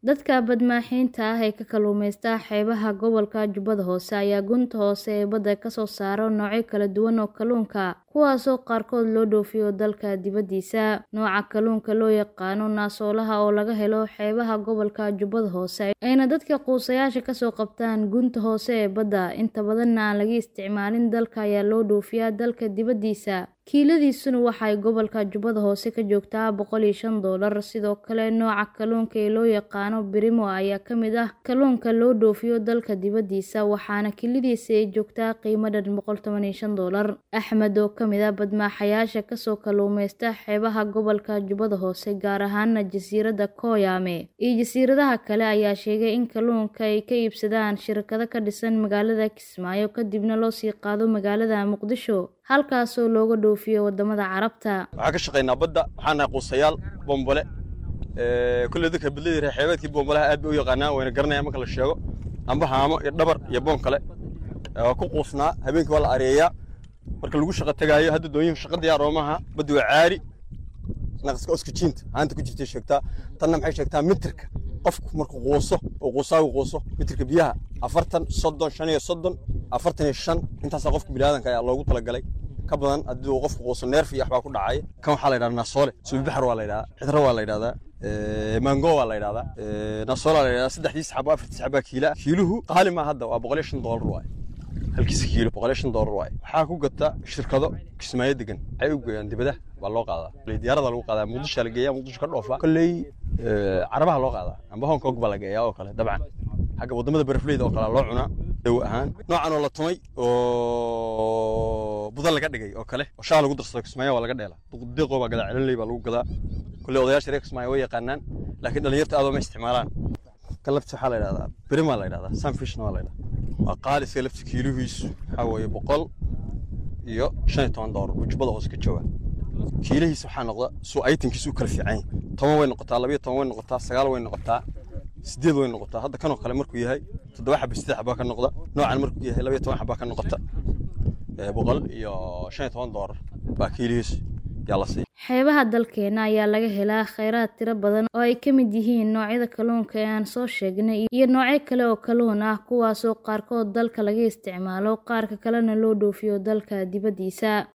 Dadka badmaaxiinta ah ee ka kalluumaysta xeebaha gobolka Jubbada Hoose ayaa gunta hoose ee badda ka soo saara noocyo kala duwan oo kalluunka ah, kuwaasoo qaarkood loo dhoofiyo dalka dibadiisa. Nooca kalluunka loo yaqaan naasoolaha oo laga helo xeebaha gobolka Jubbada Hoose, ayna dadka quusayaasha ka soo qabtaan gunta hoose ee badda, inta badanna aan laga isticmaalin dalka ayaa loo dhoofiyaa dalka dibadiisa. Kiiladiisuna waxay gobolka Jubbada Hoose ka joogtaa boqol iyo shan doolar. Sidoo kale, nooca kalluunka ee loo yaqaan Birimo ayaa ka mid ah kalluunka loo dhoofiyo dalka dibadiisa, waxaana kiiladiisa ay joogtaa qiimo dhan boqol toban iyo shan doolar. Axmed, oo ka mid ah badmaaxayaasha ka soo kalluumaysta xeebaha gobolka Jubbada Hoose, gaar ahaan jasiiradda Koyame iyo jasiiradaha kale, ayaa sheegay in kalluunka ay ka iibsadaan shirkado ka dhisan magaalada Kismaayo kadibna loo sii qaado magaalada Muqdisho, halkaasoo looga dhoofiyo wadamada Carabta. waxaan ka shaqaynaa badda waxaan nahay quusayaal bombole kulley dadka badlada reer xeebeedkii bombolaha aad bay u yaqaanaan wayna garanayaan marka la sheego amba haamo iyo dhabar iyo boon kale waa ku quusnaa habeenkii waa la areeyaa marka lagu shaqo tagaayo hadda doonyihin shaqa diyaar oo maaha baddi waa caari naqaska oskijiinta haanta ku jirtay sheegtaa tanna maxay sheegtaa mitirka qofku markuu quuso oo quusaagu quuso mitirka biyaha afartan soddon shan iyo soddon afartan iyo shan intaasaa qofka biniaadanka ayaa loogu talagalay ka badan haddii uu qofku quuso neerf iyo waxbaa ku dhacaya kan waxaa la yidhahdaa naasoole subibaxar waa la yidhahdaa cidro waa la yidhahdaa mango waa la yidhahdaa naasoole waa la yidhahdaa saddexdiis xabo afartiis xabaa kiila kiiluhu qaali maa hadda waa boqol iyo shan doolar waaye halkiisa kiilo boqol iyo shan doolar waaye waxaa ku gata shirkado kismaayo degan waxay u geeyaan dibadaha baa loo qaadaa diyaarada lagu qaadaa muqdisho la geeyaa muqdisho ka dhoofa kolley carabaha loo qaadaa amba hong kong baa la geeyaa oo kale dabcan xagga wadamada barafleyda oo kale loo cunaa dawo ahaan noocan oo la tumay oo budan laga dhigay oo kale oo shaha lagu darsado kismaayo waa laga dheela deeqoo baa gadaa celinley baa lagu gadaa kolley odayaasha reer kismaayo way yaqaanaan laakiin dhalinyarta aad ma isticmaalaan kan lafti waxaa la yidhahdaa berimaa la yidhahdaa sunfishna waa la yidhahdaa waa qaali iska lafti kiilihiisu waxaa weeye boqol iyo shan iyo toban doolar jubbada hoose ka jooga kiilihiisa waxaa noqda suu aytankiisu u kala fiican yahay toban way noqotaa labiyo toban way noqotaa sagaal way noqotaa sideed way noqotaa hadda kanoo kale markuu yahay toddoba xaba sideed xabaa ka noqda noocan markuu yahay labiyo toban xabaa ka noqota boqol iyo shan iyo toban doolar baa kiilihiisu yaa la siiya xeebaha dalkeena ayaa laga helaa kheyraad tiro badan oo ay ka mid yihiin noocyada kalluunka ee aan soo sheegnay iyo noocyo kale oo kalluun ah kuwaasoo qaarkood dalka laga isticmaalo qaarka kalena loo dhoofiyo dalka dibadiisa